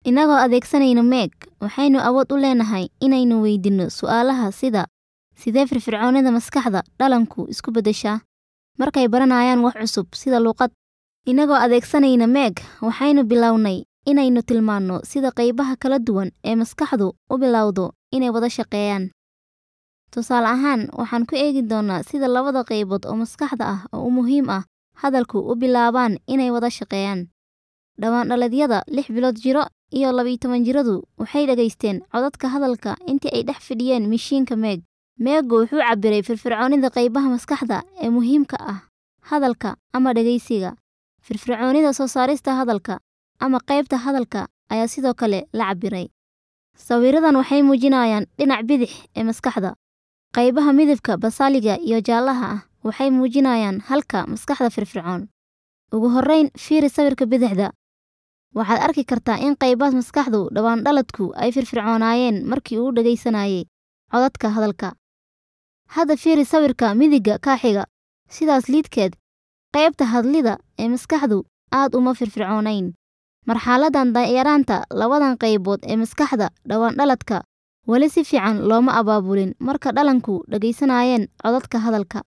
Innagoo adeegsanayna Meeg, waxaynu awood u leenahay inaynu weydiinno su'aalaha sida Sidee firfircoonida maskaxda dhallaanku isku beddeshaa markay baranayaan wax cusub sida luqad? Innagoo adeegsanayna Meeg, waxaynu bilownay inaynu tilmaanno sida qaybaha kala duwan ee maskaxdu u bilowdo inay wada shaqeeyaan. Tusaale ahaan, waxaan ku eegi doonnaa sida labada qaybood oo maskaxda ah oo muhiim ah hadalku u bilaabaan inay wada shaqeeyaan. Dhawaan-dhaladyada lix bilood jiro iyo laba toban jiradu waxay dhageysteen codadka hadalka intii ay dhex fadhiyeen mishiinka Meeg. Meegu wuxuu cabbiray firfircoonida qaybaha maskaxda ee muhiimka ah hadalka ama dhageysiga. Firfircoonida soo saarista hadalka ama qaybta hadalka ayaa sidoo kale la cabbiray. Sawiradan waxay muujinayaan dhinaca bidix ee maskaxda. Qaybaha midabka basaliga iyo jaalaha ah waxay muujinayaan halka maskaxda firfircoon. Ugu horreyn, fiiri sawirka bidixda. Waxaad arki kartaa in qaybaha maskaxdu dhawaan-dhaladku ay firfircoonaayeen markii uu dhageysanayay codadka hadalka. Hadda fiiri sawirka midigga ka xiga. Sidaas lidkeed, qaybta hadlida ee maskaxdu aad uma firfircoonayn. Marxaladdan yaraanta labadan qaybood ee maskaxda dhawaan-dhaladka weli si fiican looma abaabulin marka dhallaanku dhageysanayeen codadka hadalka.